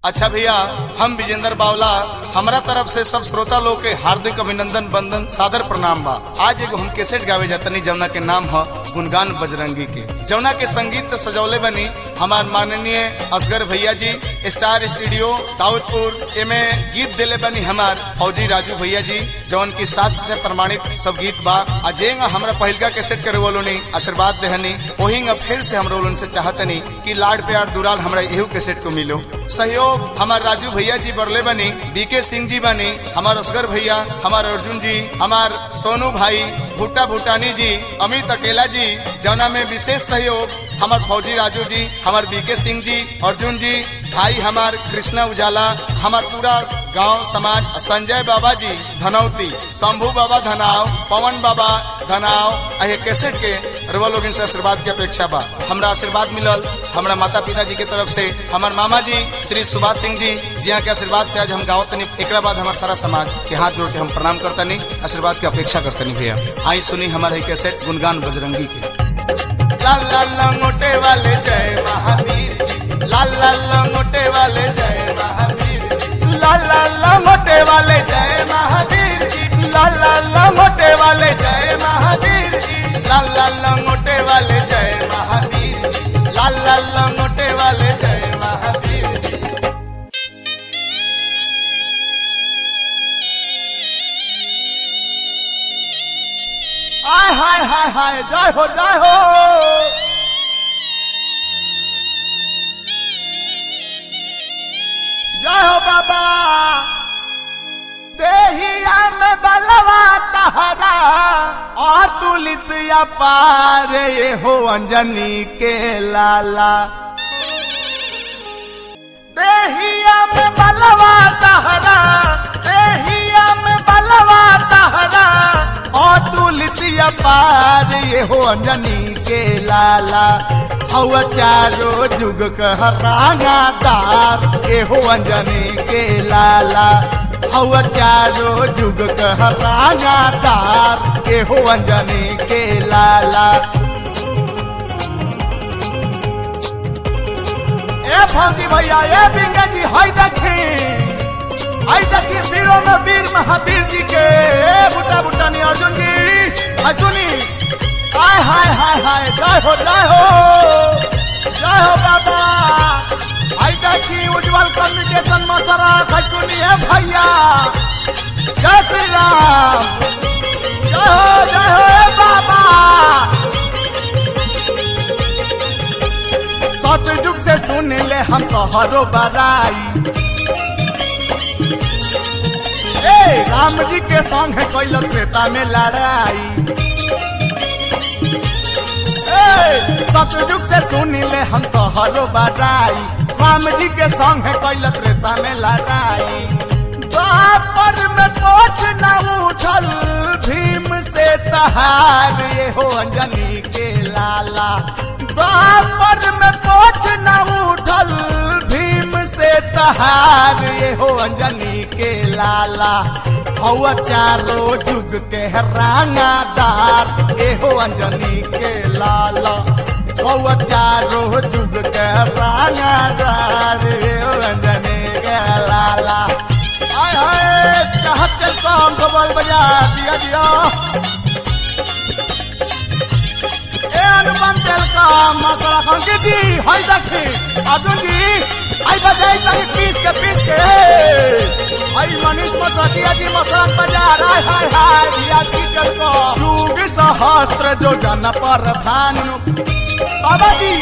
अच्छा भैया हम विजेंद्र बावला हमारा तरफ से सब श्रोता लोग के हार्दिक अभिनंदन बंदन सादर प्रणाम बा आज एगो हम कैसेट गावे जातनी जमुना के नाम है गुनगान बजरंगी के जमुना के संगीत से सजौले बनी हमार माननीय असगर भैया जी स्टार स्टूडियो दाऊदपुर एमे गीत दिले बनी हमार फौजी राजू भैया जी जौन की शास्त्र से प्रमाणित सब गीत बा आ जेंगा हमरा पहिलका कैसेट करे वालों ने आशीर्वाद देहनी ओहिंगा फिर से हमरा उनसे चाहतनी कि लाड प्यार दुराल हमरा एहू कैसेट को मिलो सहयोग हमार राजू भैया जी बरले बनी बीके सिंह जी बनी हमार असगर भैया हमार अर्जुन जी हमार सोनू भाई भुट्टा भूटानी जी अमित अकेला जी जौना में विशेष सहयोग हमार फौजी राजू जी हमार बीके सिंह जी अर्जुन जी भाई हमार कृष्णा उजाला हमार पूरा गांव समाज संजय बाबा जी धनौती शंभू बाबा धनाव पवन बाबा धनाव अहे कैसेट के रवा लोग से आशीर्वाद के अपेक्षा बा हमरा आशीर्वाद मिलल हमरा माता पिता जी के तरफ से हमार मामा जी श्री सुभाष सिंह जी जिया के आशीर्वाद से आज हम गावत तनी एकरा बाद हमार सारा समाज के हाथ जोड़ के हम प्रणाम करतनी आशीर्वाद की अपेक्षा करतनी भैया आई सुनी हमारे कैसेट गुनगान बजरंगी के लाल लाल लंगोटे वाले जय महावीर जी लाल लाल लंगोटे वाले जय महावीर जी लाल लाल लंगोटे वाले जय महावीर जी लाल लाल लंगोटे वाले जय महावीर जी लाल लाल लंगोटे वाले जय महावीर जी लाल लाल लंगोटे वाले जय महावीर जी आय हाय हाय हाय जय हो जय हो जय हो बाबा देहिया में बलवा तहरा अतुलित अपार ये हो अंजनी के लाला देहिया में बलवा तहरा देहिया में बलवा तहरा अतुलित अपार ये हो अंजनी के लाला हवा चारो जुग कह रानादार ये हो अंजनी के लाला हवा चारो जुग कह रानादार ये हो अंजनी के लाला ए फौजी भैया ए बिंगा जी हाय देखी हाय देखी वीरों में वीर महावीर जी के ए बुटा बुटा नी अर्जुन जी हाय सुनी हाय हाय हाय हाय जय हो जय हो जय हो बाबा हाय देखी उज्जवल कम्युनिकेशन मसरा हाय सुनी ए भैया जय श्री राम जय हो जय हो ए बाबा सतयुग से सुन ले हम तोहरो बराई ए राम जी के संग है कैल त्रेता में लड़ाई ए सतयुग से सुन ले हम तोहरो बराई राम जी के संग है कैल त्रेता में लड़ाई द्वापर में पोछ न उठल भीम से तहार ये हो अंजनी के लाला द्वापर में पोछ न उठल भीम से तहार ये हो अंजनी के लाला हवा चारो जुग के रानादार ये हो अंजनी के लाला हवा चारो जुग के रानादार ये हो अंजनी के लाला आय हाय चाहत के काम डबल बजा दिया दिया ए अनुपम तेल का मसाला खान के जी हाय देखी अर्जुन जी आई बजाई तनी पीस के पीस के आई मनीष मसरतिया जी मसाला बजा हाय हाय हाय दिया की कर को युग सहस्त्र जो जन पर भानु बाबा जी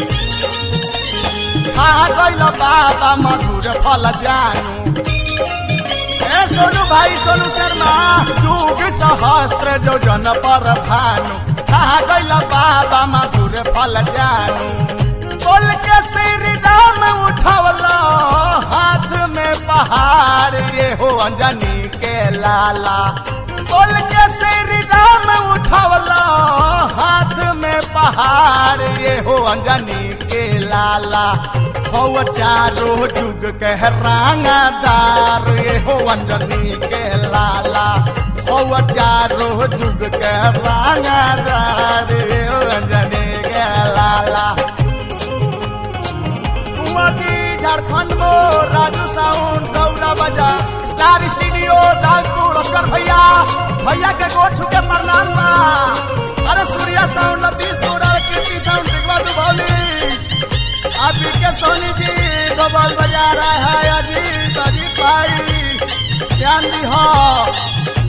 खा गइल बाबा मधुर फल जानू ए सोनू भाई सोनू शर्मा युग सहस्त्र जो जन पर भानु कहा गइल बाबा मधुर फल जानू बोल के श्री राम उठवला हाथ में पहाड़ ये हो अंजनी के लाला बोल के श्री राम उठवला हाथ में पहाड़ ये हो अंजनी के लाला हो चारो जुग के रांगादार ये हो अंजनी के लाला हो चारो जुग के रांगादार ये हो अंजनी के लाला कुंवर जी झारखंड मोरा भैया के गोर छुके प्रणाम बा अरे सूर्या साउंड लतीश गोरा कीर्ति साउंड दिगवा दुभौली आप के सोनी जी दो बॉल बजा रहा है अजीत अजीत भाई ध्यान दी हो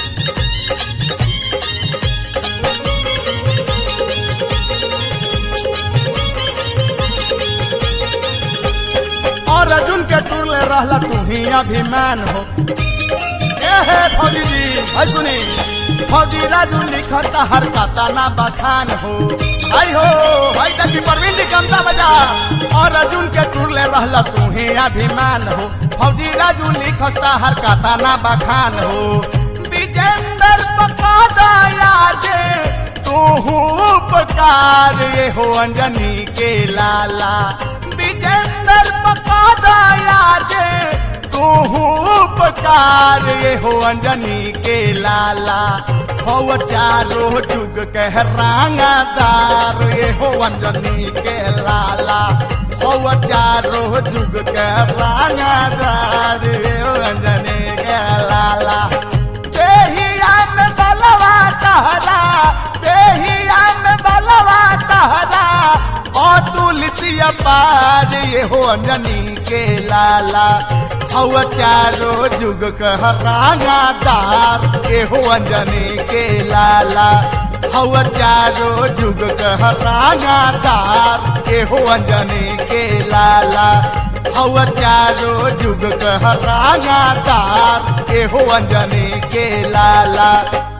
और अर्जुन के तुरले रहला तू ही अभिमान हो ए हे फौजी जी भाई सुनी फौजी राजू लिखता हर काता ना बखान हो आई हो भाई तकी परवीन जी कमता बजा और अर्जुन के तुरले रहला तू ही अभिमान हो फौजी राजू लिखता हर काता ना बखान हो विजेंदर पकादा याजे तू उपकार ये हो अंजनी के लाला विजेंदर पकादा याजे तू उपकार ये हो अंजनी के लाला हो चारो जुग के रांगादार ये हो अंजनी के लाला हो चारो जुग के रांगादार ये हो अंजनी के लाला देहिया में बलवा तहरा देहिया में बलवा तहरा अतुलित पार ये हो अंजनी के लाला हवा चारो जुग कहरानादार ये हो अंजनी के लाला हवा चारो जुग कहरानादार ये हो अंजनी के लाला हवा चारो जुग कहरानादार ये हो अंजनी के लाला